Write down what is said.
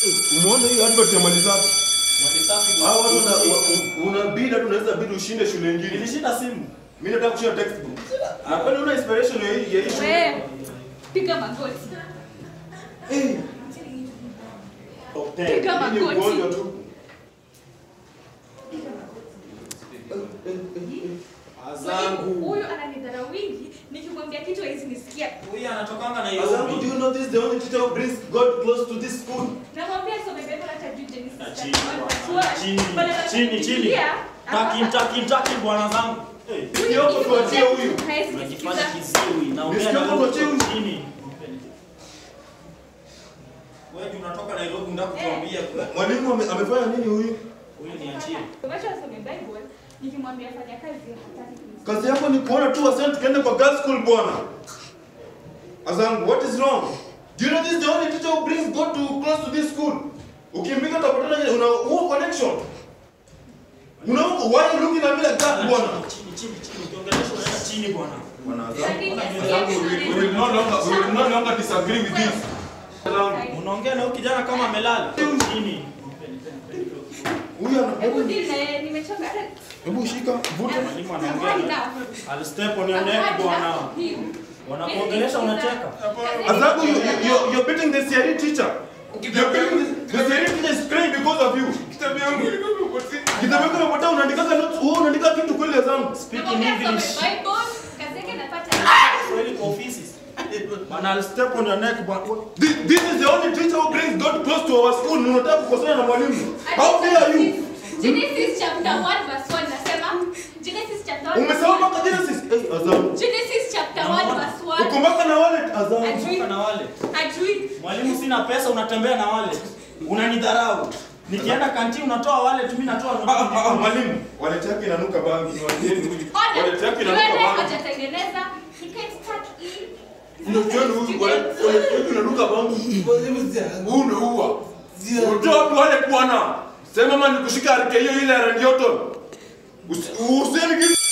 Umeona hiyo advert ya mali safi? Mali safi. Hao watu una- wa- unabidi hata unaweza bidi ushinde shule nyingine. Nilishinda simu. Mimi nataka kushinda textbook. Na kwani una inspiration ya hii ya hii shule? We, piga magoti. Eh. Top 10. Piga Hii ni magoti. ugonjwa tu. Azangu. Huyu ananidharau wingi, nikimwambia kitu hawezi nisikia. Huyu anatokanga na Azangu, do Nairobi. you know this is the only teacher who brings God close to this school? Namwambia some Bible hata juu Genesis Na 31 chini, verse bwana. 1. Chini, Badala ya chini, chini. kufikiria, Taki, hapa- taki, taki bwana zangu. Eh, Huyu Sio hapo nikimwambia tuachie huyu. kitu hawezi Unajifanya kusikiza. kiziwi. Naongea Nisikie na hapo wewe tuachie huyu. chini. Wewe ndio unatoka Nairobi unataka kutuambia kwa- Mwalimu ame- amefanya nini huyu? huyu ni achie. Wacha asome Bible, nikimwambia fanya kazi hataki kunisikiza. Kazi yako ni kuona tu wasichana tukaende kwa girls school bwana. Azangu, what is wrong? Do you know this is the only teacher who brings God to close to this school? Ukimbika utapatana una huo connection. Una why you looking at me like that bwana? Chini, chini, chini. Ukiongelesha unaenda chini bwana. Bwana Lakini Azangu, asikie Azangu, we, kitu we will no longer we will no longer disagree with this. Azangu, Unaongea na huyu kijana kama amelala. Chini. huyu ana Hebu deal na yeye, nimechoka. Hebu shika, vuta. Mwalimu I've had anaongea. enough. I'll step on your I've neck had bwana. enough of him. Wanakuongelesha unacheka. Azangu, you, you, you're, you're beating the CRE teacher. You're beating the, the CRE teacher is crying because of you. Kitabu yangu ilikuwa imepotea. Kitabu yako imepotea, unaandika notes, wewe unaandika kitu kweli Azangu. Speaking Namwambia asome English. Bible, kazi yake anapata. Swahili kwa ofisi. Bwana, I'll step on your neck bwana. This, this is the only teacher who brings God close to our school. Na Unataka kukosana na mwalimu. How dare you? Genesis chapter 1 verse 1 nasema Genesis chapter 1 Umesema mpaka Genesis. Eh, Azam. Genesis chapter 1 verse 1 Uko mpaka na wallet Azam. Ajui. Toka na wale. Ajui. Mwalimu, sina pesa, unatembea na wale. Unanidharau. Nikienda kanti unatoa wale tu, mimi natoa Ah, ah, ah, noti. mwalimu. Wallet yake inanuka bangi. Niwaambieni huyu. Order. Wallet yake Yule inanuka bangi. hajatengeneza. He can't start in. Ndio tuone huyu wallet wallet yake inanuka bangi. Huu ndio huwa. Unatoa wapi wallet bwana? Sema mama nikushika arike hiyo ile ya Randy Orton. Usi- Usieni kitu.